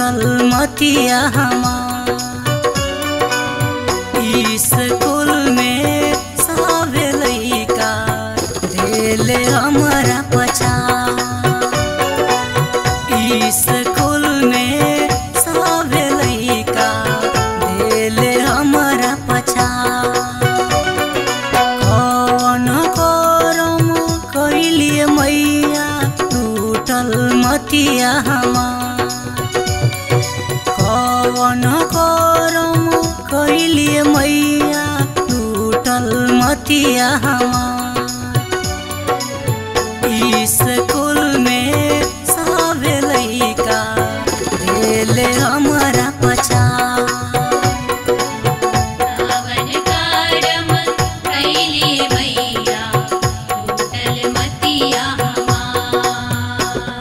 टूटल मतिया हमार स्कूल में सावे लइका देले हमरा पछा स्कूल में सावे लइका देले हमरा पछा कौन करम कैलिए मैया टूटल मतिया हमार कौन करम कैलिए मैया टूटल मतिया हमार स्कूल में सावे लइका देले हमरा पछा कावन कारम कैली मैया टूटल मतिया हमार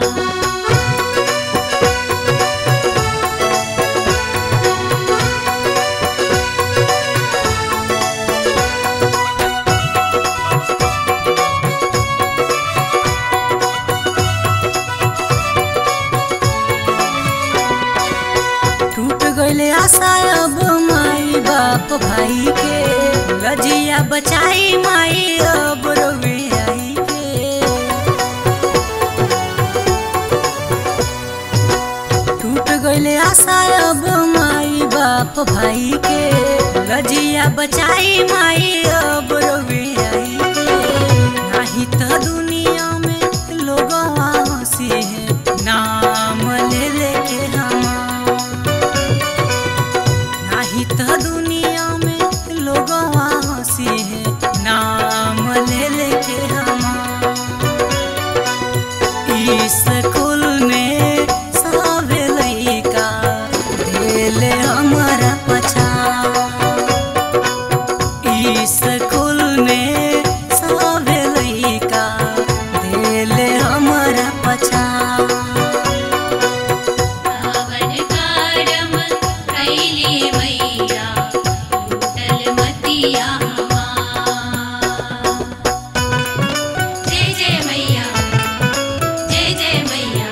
टूट गईले आशा अब माई बाप भाई के लजिया बचाई माई अब रोवे आई के टूट गईले आशा अब माई बाप भाई के लजिया बचाई माई अब रोवे आई के नाही त दुनिया में लोग हंसी है नाम ले लेके हमार नाही त दुनिया में लोग हंसी है नाम ले लेके हमार स्कूल में सावे लइका देले हमरा पछा स्कूल में सावे लइका देले हमरा पछा कावन कारम कैली मैया टूटल मतिया हमार जय जय मैया जय जय मैया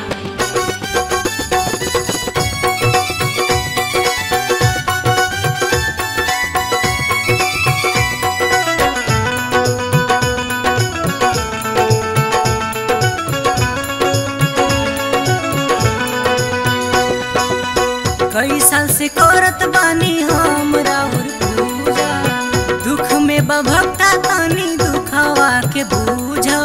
कई साल से करत बानी हम राउर पूजा दुख में बभक्ता तानी दुखवा के बूझा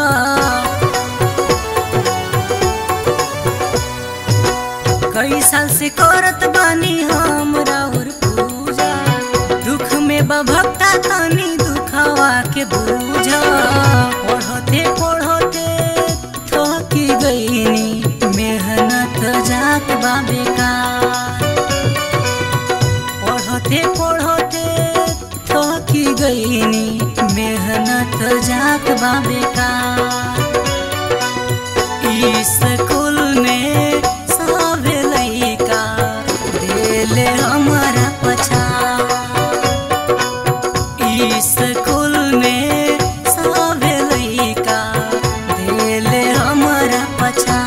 कई साल से करत बानी हम राउर पूजा दुख में बभक्ता तानी दुखवा के बूझा पढ़ते पढ़ते थकी गईनी मेहनत जात बा बेकार पढ़ते पढ़ते थकी गईनी मेहनत जात बा बेकार स्कूल में सावे लइका देले हमरा पछा स्कूल में सावे लइका देले हमरा पछा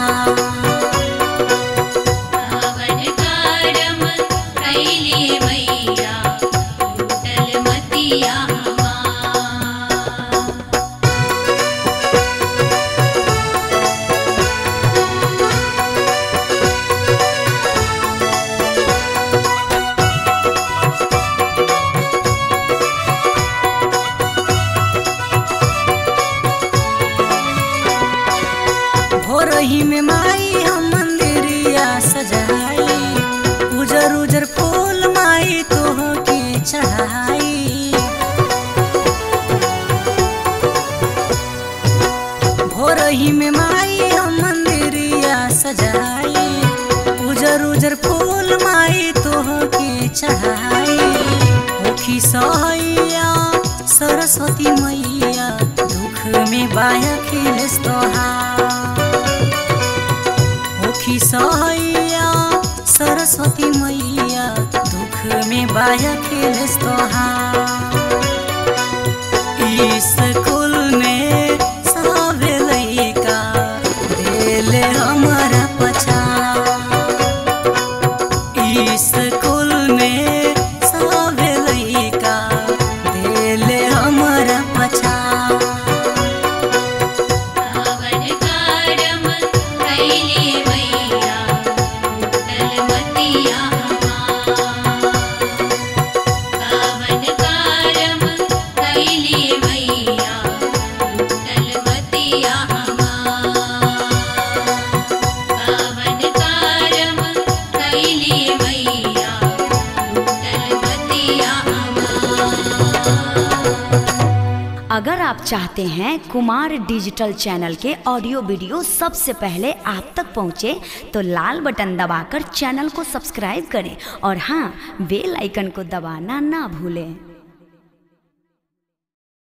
कावन कारम कैली मैया टूटल मतिया हमार भोरही में माई हम मंदिरिया सजाई उजर उजर फूल माई तोह के चढ़ाई भोरही में माई हम मंदिरिया सजाई उजर उजर फूल माई तोह के चढ़ाई होखी सहैया सरस्वती मैया दुख में बाया खिलेस तोहार होखी सहैया सरस्वती मैया दुख में बाया खिलेस तोहार स्कूल में सावे लइका देले हमरा पछा अगर आप चाहते हैं कुमार डिजिटल चैनल के ऑडियो वीडियो सबसे पहले आप तक पहुंचे तो लाल बटन दबाकर चैनल को सब्सक्राइब करें और हाँ बेल आइकन को दबाना ना भूलें